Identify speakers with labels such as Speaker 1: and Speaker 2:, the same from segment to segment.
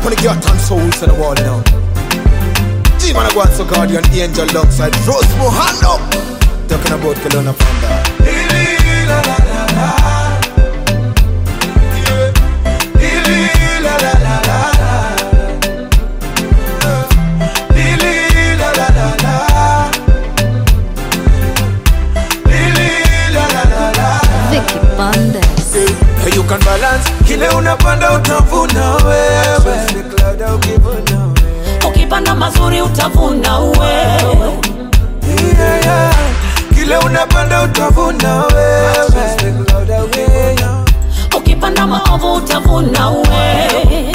Speaker 1: Wanna get and souls on the wall now. G-Man, I go out so guardian angel alongside Rose Mohando. Talking about Kelowna Panda.
Speaker 2: Vicky Bandes.
Speaker 1: Hey, you can balance kile unapanda utavuna wewe
Speaker 3: ukipanda mazuri utavuna wewe
Speaker 1: yeah, yeah. kile unapanda utavuna wewe
Speaker 3: ukipanda maovu utavuna wewe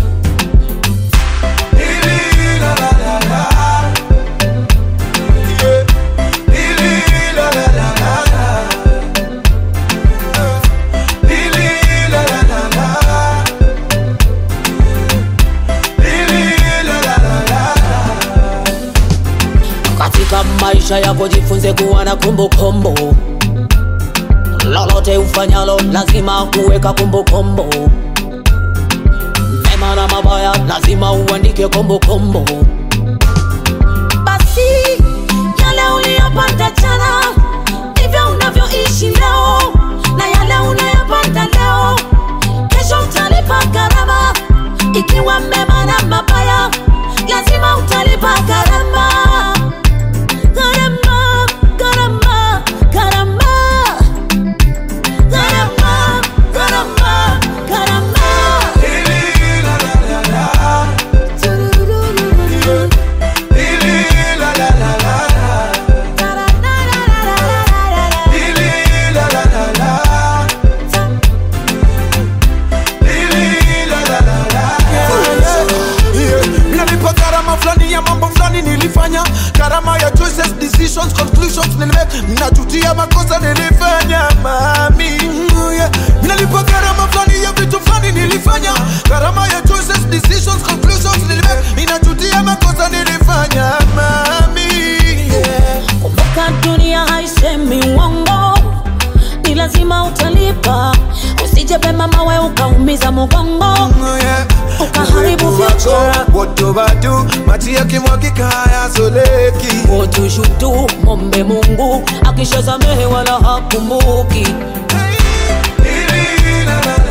Speaker 3: katika maisha yako jifunze kuwa na kumbukumbu lolote ufanyalo lazima kuweka kumbukumbu mema na mabaya lazima uandike kumbukumbu basi yale uliyopata jana ndivyo unavyoishi leo na yale unayopata leo kesho utalipa gharama ikiwa mema na mabaya lazima utalipa gharama gharama gharama gharama gharama gharama gharama Tururururu. Tarararararara.
Speaker 1: Yeah, nalipa gharama fulani ya mambo fulani nilifanya gharama ya choices decisions conclusions nilimake najutia makosa nilifanya mami Mm, yeah. nalipa gharama fulani ya vitu fulani nilifanya gharama ya choices decisions conclusions nilimake inajutia makosa nilifanya mami yeah.
Speaker 3: kumbuka dunia haisemi uongo ni lazima utalipa usije pema mawe ukaumiza mugongo ukaharibu future
Speaker 1: wotobatu maji yakimwagika hayasoleki
Speaker 3: wotushutu mombe mungu akishasamehe wala hakumbuki
Speaker 1: Hey, la, la,